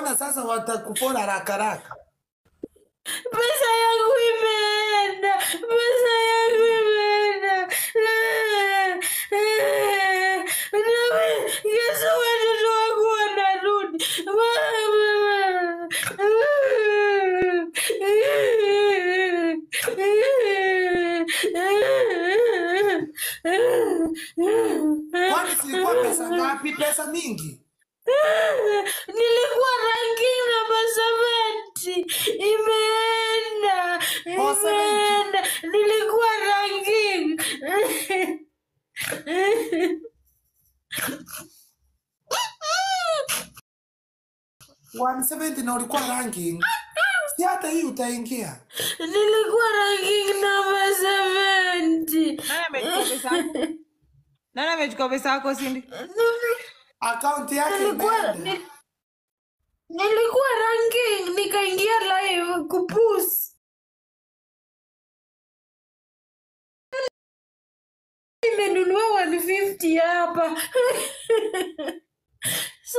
Mbona sasa watakupola haraka haraka? Pesa yangu imeenda, pesa yangu imeenda. Nami kesho watoto wangu wanarudi. Kwani zilikuwa pesa ngapi? Pesa mingi. Nilikuwa ranking namba 70 imeenda Oh, 70. imeenda nilikuwa ranking 170 na ulikuwa ranking. Si hata hii utaingia. nilikuwa ranking namba 70 Nani amechukua pesa yako? Nani amechukua pesa yako Cindy? Akaunti yake nilikuwa imeenda. ni- nilikuwa ranking nikaingia live kupus nimenunua 150 hapa so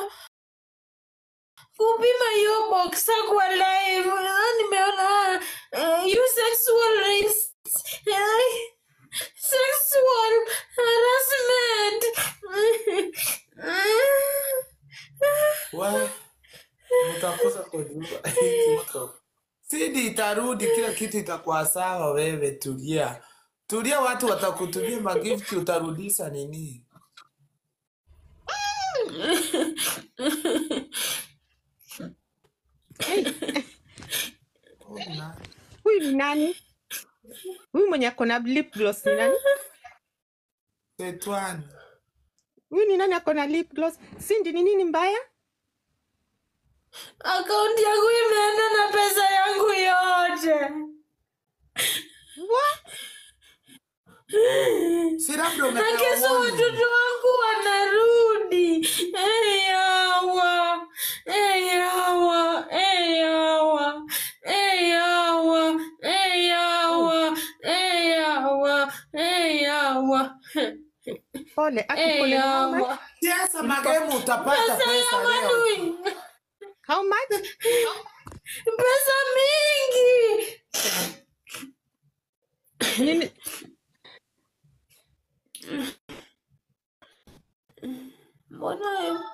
kupima hiyo boxa kwa live ah, nimeona uh, you sexualist eh, sexual harassment Wewe utakosa kujua. Sidi itarudi, kila kitu itakuwa sawa. Wewe tulia, tulia, watu watakutumia magifti, utarudisha nini? Ona. Huyu ni nani? Huyu mwenye ako na lip gloss ni nani? Setwani. Huyu ni nani ako na lip gloss? Cindy, ni nini mbaya? akaunti yangu imeenda na pesa yangu yote What? Si labda na kesho umepewa warning. watoto wangu wanarudi eyawa eyawa eyawa eyawa eyawa eyawa eyawa Pole, aki pole. How much? eyawa Siasa magemu utapata pesa ya pesa leo. manui How much? pesa mingi Nini? mbona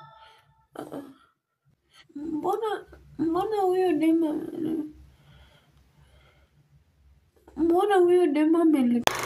mbona mbona huyo dema mbona huyo dema ameli